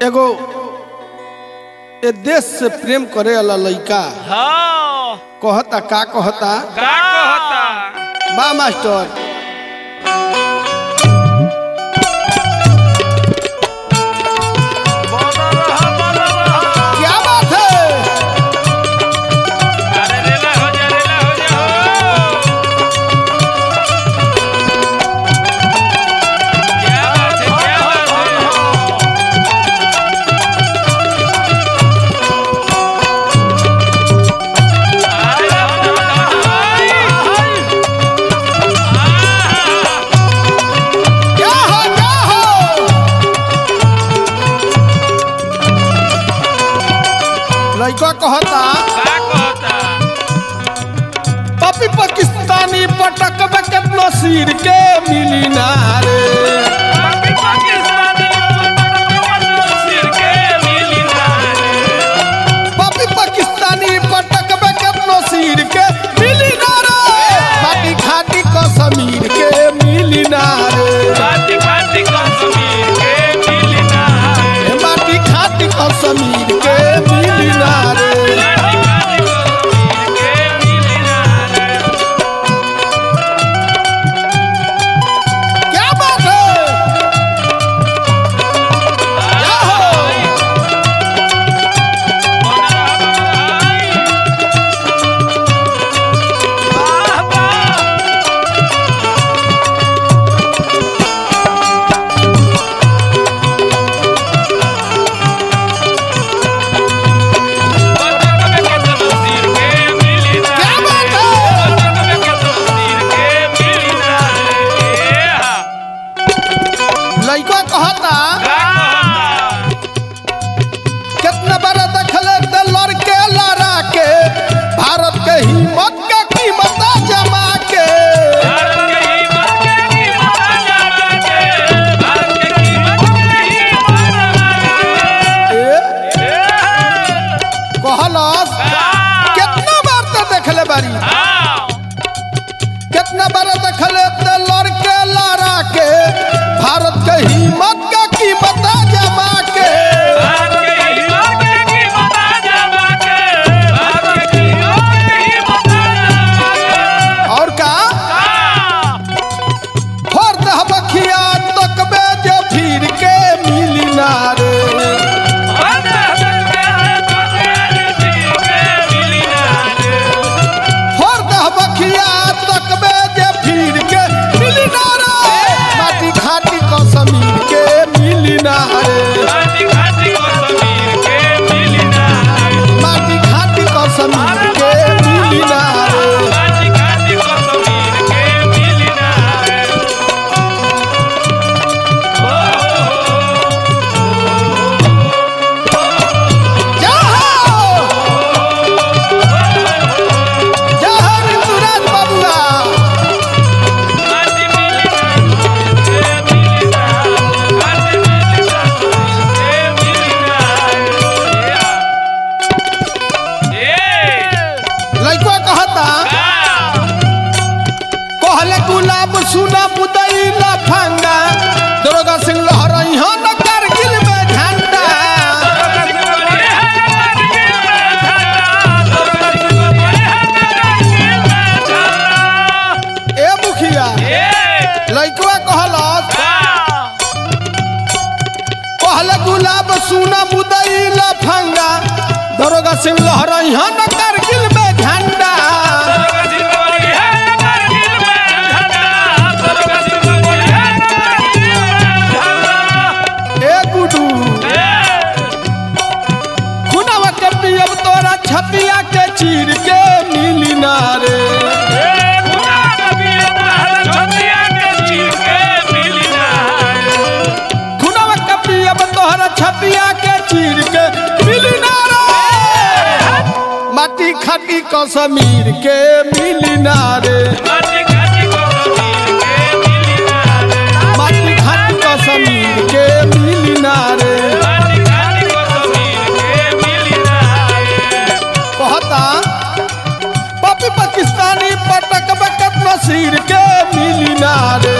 एगो ए देश से प्रेम करे वाला लइका हाँ कहता का कहता का कहता बा मास्टर बना रहा बना रहा क्या बात है अरे रेला हो जा रेला हो जा हो क्या बात है क्या बात है आय, आय, आय। क्या हो क्या हो लइका कहता का कहता पपी पाकिस्तानी पटक में केतनो सिर के मिली ना रे पाकी पाकिस्तानी सिर के मिली ना रे पपी पाकिस्तानी पटक में केतनो सिर के मिली ना रे माटी खाटी कश्मीर के मिली ना रे बाती बाती कश्मीर के मिली ना रे ए माटी खाटी कश्मीर के मिली ना रे बाती बाती कश्मीर के मिली ना रे क्या बात है क्या हो वाह वाह क्या बात है लइका कहता कितना बड़ा दखले ते लड़के लड़ा के भारत के हिम्मत के कीमत जमा के ए कहलस कितना बार ते देखले बारी कितना बार देखले ते लड़के लड़ा के भारत के हिम्मत के कीमत जमा के और का फोर दह बखिया तकबे जे फिर के मिली ना रे फोर दह बखिया तकबे जे फिर के मिली ना रे माटी खाटी कश्मीर के मिली ना रे माटी खाटी कश्मीर के मिली ना रे जा हो जा हो ऋतुराज बाबुआ लइका कहता कहले गुलाब सुना मुदई लफंगा दरोगा सिंह लहरई हो न कारगिल में झंडा ए मुखिया लइकवा कहलस कहले गुलाब सुना मुदई लफंगा दरोगा सिंह लहरई हो न कारगिल में झंडा ए गुडू खुनावा के पियब तोरा छतिया के चीर के मिली ना रे खुनावा के पियब तोरा छतिया के चीर के मिली ना रे माटी खाटी कश्मीर के मिली ना रे माटी खाटी कश्मीर के मिली ना रे कहता पपी पाकिस्तानी पटक बकत नसीर के मिली ना रे